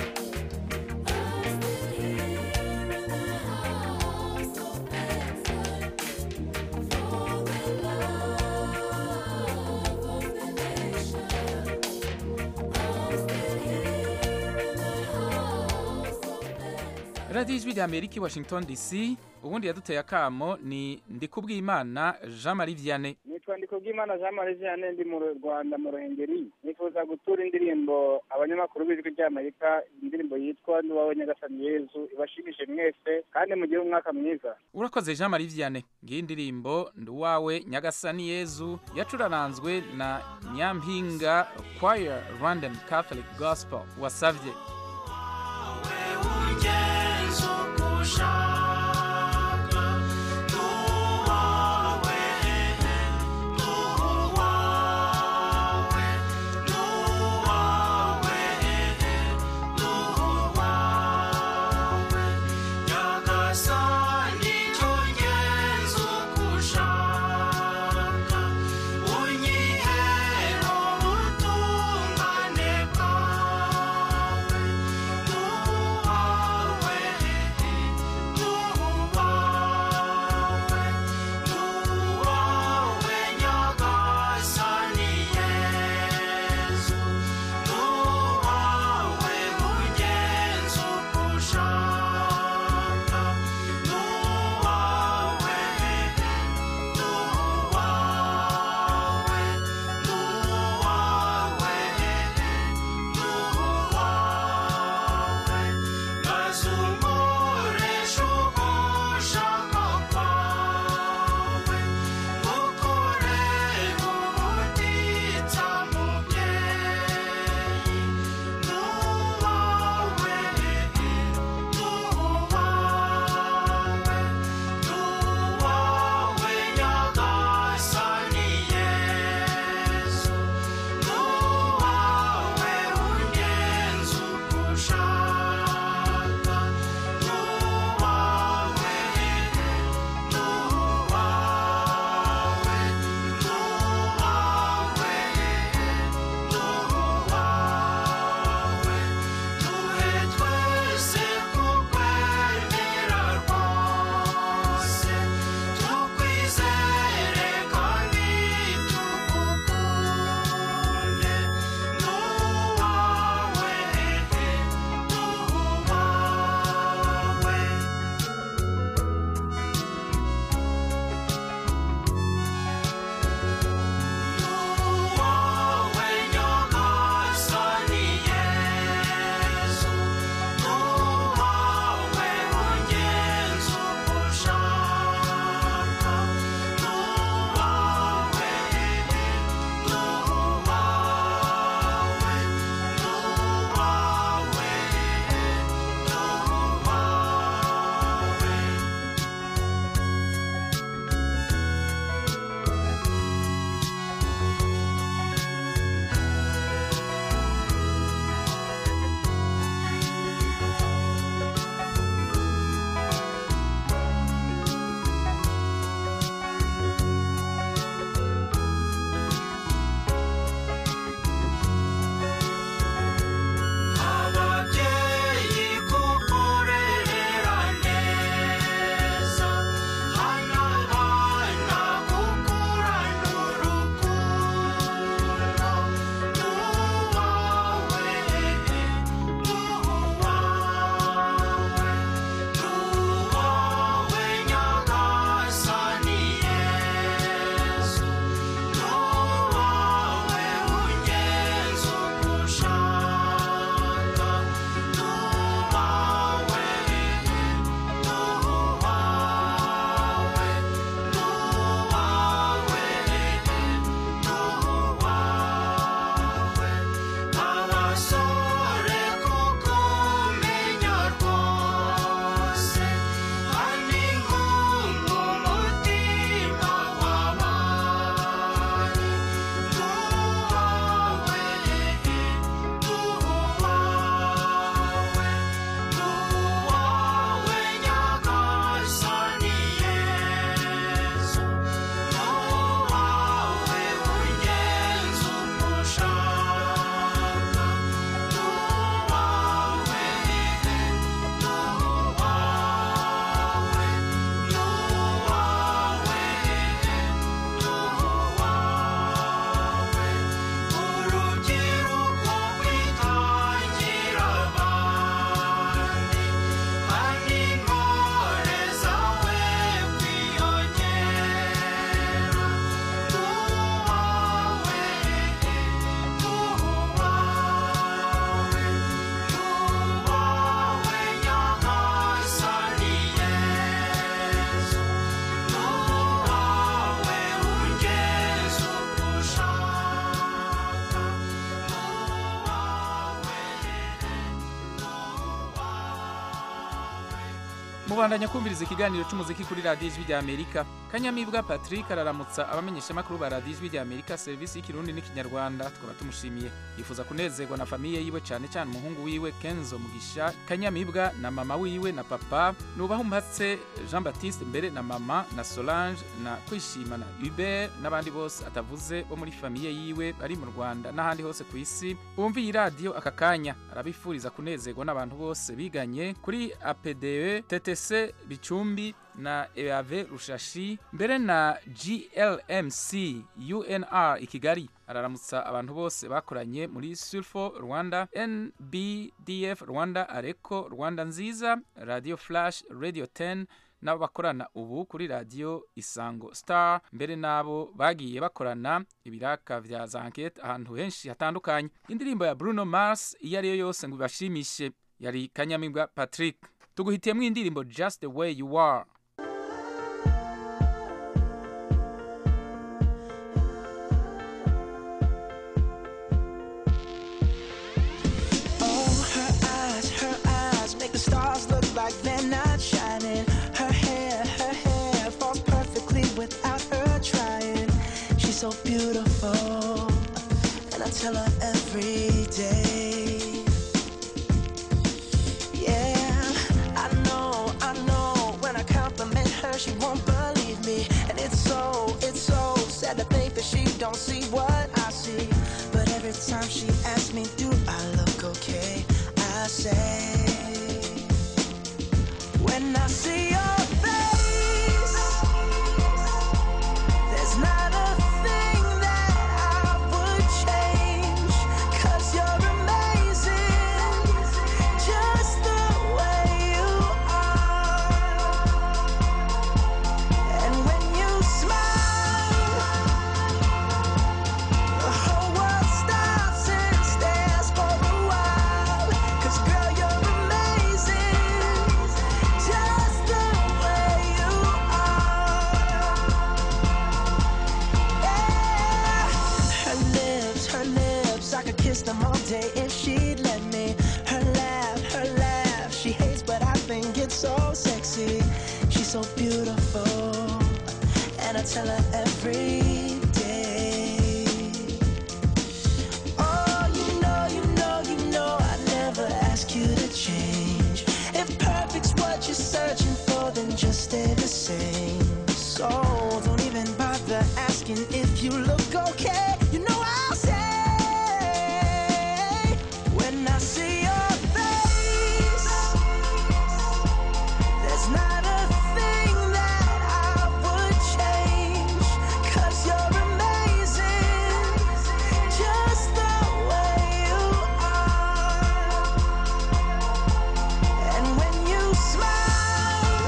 radiyo ijwi rya amerika i washington dc ubundi yaduteye akamo ni ndikubwimana jean marie vianney nitwa ndikubwimana jean marie vianney ndi mu rwanda mu ruhengeri nifuza gutura indirimbo abanyamakuru b'ijwi ry'amerika indirimbo yitwa n'uwawe nyagasani yezu ibashimishe mwese kandi mugire umwaka mwiza urakoze jean marie vianney ngiyi indirimbo ndi uwawe nyagasani yezu yacuraranzwe na nyampinga choir rwandan catholic gospel wasavye Ugenza uko ushaka, n'uwawe, n'uwawe, n'uwawe, n'uwawe. Nyagasani cyo ugenza uko ushaka, unyihera ubutungane bwawe. mubandanya kumviriza ikiganiro cy'umuziki kuri radiyo ijwi rya amerika kanyamibwa patrick araramutsa abamenyeshamakuru ba radiyo ijwi rya amerika serivisi y'ikirundi n'ikinyarwanda tukaba tumushimiye yifuza kunezerwa na famiye yiwe cyane cyane umuhungu wiwe kenzo mugisha kanyamibwa na mama wiwe na papa nubaho umpatse jean baptiste mbere na mama na solange na kwishima na hubert n'abandi bose atavuze bo muri famiye yiwe bari mu rwanda n'ahandi hose ku isi bumva iyi radiyo aka kanya arabifuriza kunezerwa n'abantu bose biganye kuri apde ttc bicumbi na eave rushashi mbere na glmc unr i kigali araramutsa abantu bose bakoranye muri sulfo rwanda nbdf rwanda areko rwanda nziza radio flash radio 10 n'abo bakorana ubu kuri radiyo isango star mbere n'abo bagiye bakorana ibiraka vya zankete ahantu henshi hatandukanye indirimbo ya bruno mars iyo ariyo yose ngo ibashimishe yari kanyamibwa patrick tuguhitiyemo indirimbo just the way you are Oh, her eyes, her eyes make the stars look like they're not shining. Her hair, her hair falls perfectly without her trying. She's so beautiful, and I tell her every day. Yeah, I know, I know. When I compliment her, she won't believe me, and it's so, it's so sad to think that she don't see what I see. But every time she asks me, do I look okay? I say, when I see your face, there's not a thing that I would change. Cause you're amazing, just the way you are. And when you smile, the whole world stops and stares for a while. 'Cause girl, you're amazing, just the way you are. Yeah. Her lips, her lips, I could kiss them all day if she'd let me. Her laugh, her laugh, she hates, but I think it's so sexy. She's so beautiful, and I tell her every day. Oh, you know, you know, you know, I never ask you to change. If perfect's what you're searching for, then just stay the same. So don't even bother asking if you look okay. You know I'll say when I see your face, there's not a thing that I would change. Cause you're amazing, just the way you are. And when you smile,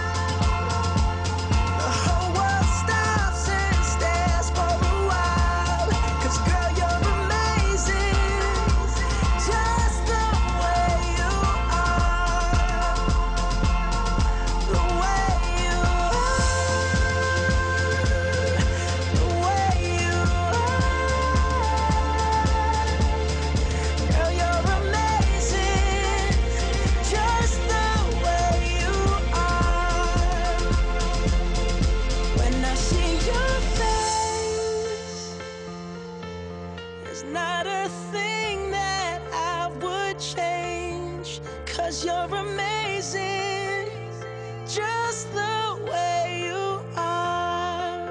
the whole world stops and stares for a while. 'Cause girl, you're amazing, just the way you are. The way you are, the way you are. Girl, you're amazing, just the way you are. When I see your face, there's not a thing that I would change. Cause you're amazing, just the way you are.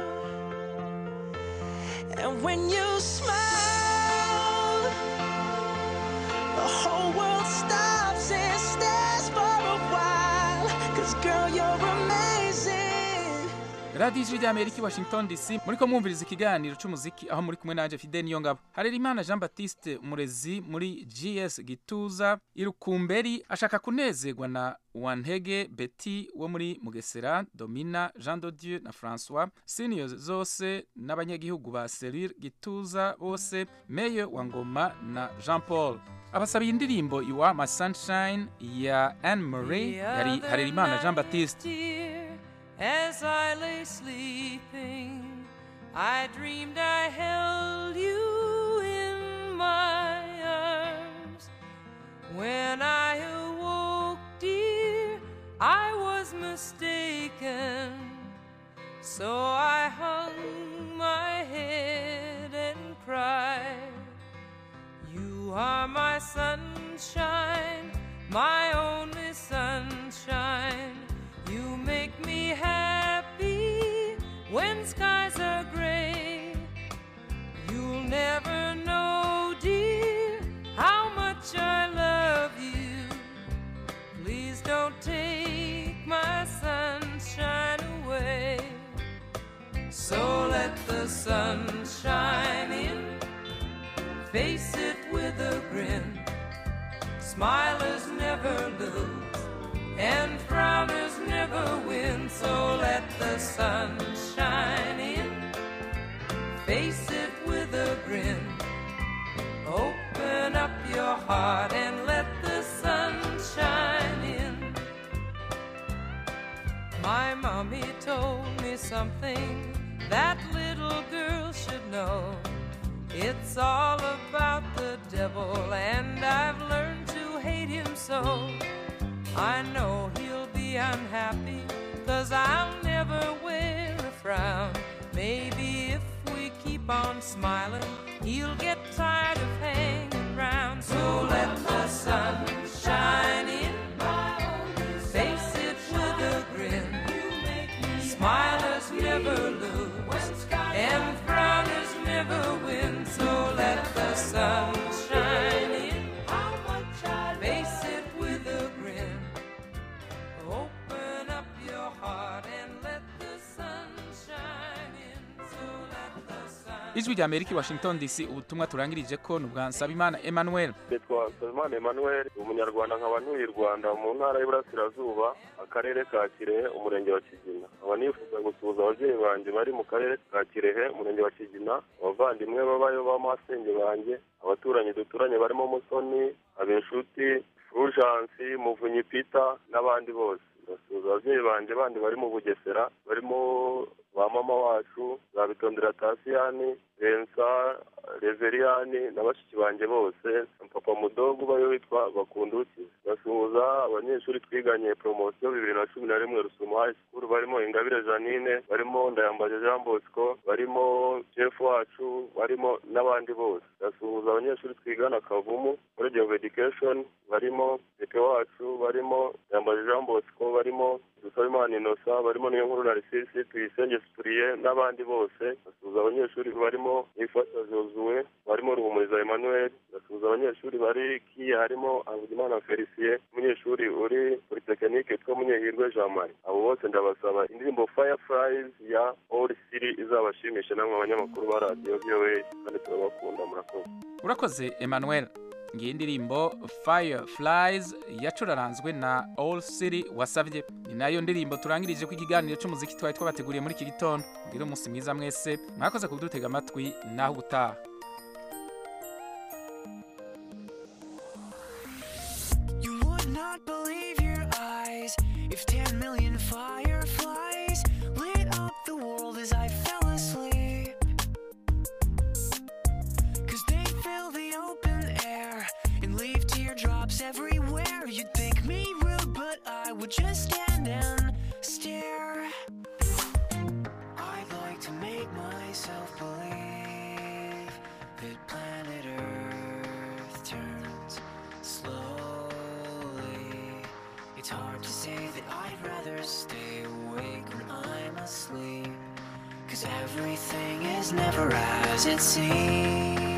And when you smile, the whole world stops and stares for a while. Cause girl, you're amazing. radiyo ijwi rya amerika i washington dc muri ko mwumviriza ikiganiro cy'umuziki aho muri kumwe nanjye fide niyo ngabo harerimana jean baptiste umurezi muri gs gituza irukumberi ashaka kunezerwa na wantege betty wo muri mugesera domina jean dodieu na francois senior zose n'abanyagihugu ba serire gituza bose meye wa ngoma na jean paul abasabiye indirimbo iwa ma sunshine ya anne marie yari harerimana jean baptiste As I lay sleeping, I dreamed I held you in my arms. When I awoke, dear, I was mistaken. So I hung my head and cried. You are my sunshine, my only sunshine. You make me happy when skies are gray. You'll never know, dear, how much I love you. Please don't take my sunshine away. So let the sun shine in, face it with a grin. Smilers never lose, and frowners never win. So let the sun shine in, face it with a grin. Open up your heart and let the sun shine in. My mommy told me something that little girl should know. It's all about the devil, and I've learned to hate him so. I know he'll be unhappy, cause I'll never wear a frown. Maybe if we keep on smiling, he'll get tired of hanging round. So let the sun shine in, face it with a grin. Smilers never lose, and frowners never win. So let the sun shine in, face it with a grin. Open up your heart and let the sun shine in. So let the sun. ijwi rya amerika i washington dc ubutumwa turangirije ko ni ubwa nsabimana emmanuel nitwa nsabimana emmanuel umunyarwanda nkaba ntuye i rwanda mu ntara y'iburasirazuba akarere ka kirehe umurenge wa kigina nkaba nifuza gusuhuza ababyeyi banjye bari mu karere ka kirehe umurenge wa kigina abavandimwe babayo b'amasenge banjye abaturanyi duturanye barimo musoni abenshuti furujansi muvunyi pita n'abandi bose ndasuhuza ababyeyi banjye bandi bari mu bugesera barimo ba mama wacu za bitondera tasiyani rensa reveriyani na bashiki banjye bose na papa mudogo ubayo witwa bakunduki basuhuza abanyeshuri twiganye poromosiyo bibiri na cumi na rimwe rusumo high school barimo ingabire janine barimo ndayambaje jean bosco barimo jeff wacu barimo n'abandi bose basuhuza abanyeshuri twigana kavumu college of education barimo pepe wacu barimo ndayambaje jean bosco barimo dusabimana inosa barimo niyo nkuru narisisi tuyisenge sipuriye n'abandi bose basuhuza abanyeshuri barimo ifasha josuwe barimo ruhumuriza emmanuel basuhuza abanyeshuri bari kiye harimo havugimana felicien umunyeshuri uri kuri tekinike yitwa munyehirwe jean marie abo bose ndabasaba indirimbo fireflies ya all city izabashimishe namwe abanyamakuru ba radiyo voa kandi turabakunda murakoze urakoze emmanuel ngiyi ndirimbo fireflies yacuraranzwe na all city wasabye ni nayo ndirimbo turangirije ko ikiganiro cy'umuziki twari twabateguriye muri iki gitondo mbwira umunsi mwiza mwese mwakoze kudutega amatwi naho ubutaha You would not believe your eyes if 10 million fireflies lit up the world as I fell asleep. Cause they fill the open air and leave teardrops everywhere. You'd think me rude, but I would just stand and stare. I'd like to make myself believe that planet Earth turns slowly. It's hard to say that I'd rather stay awake when I'm asleep. Cause everything is never as it seems.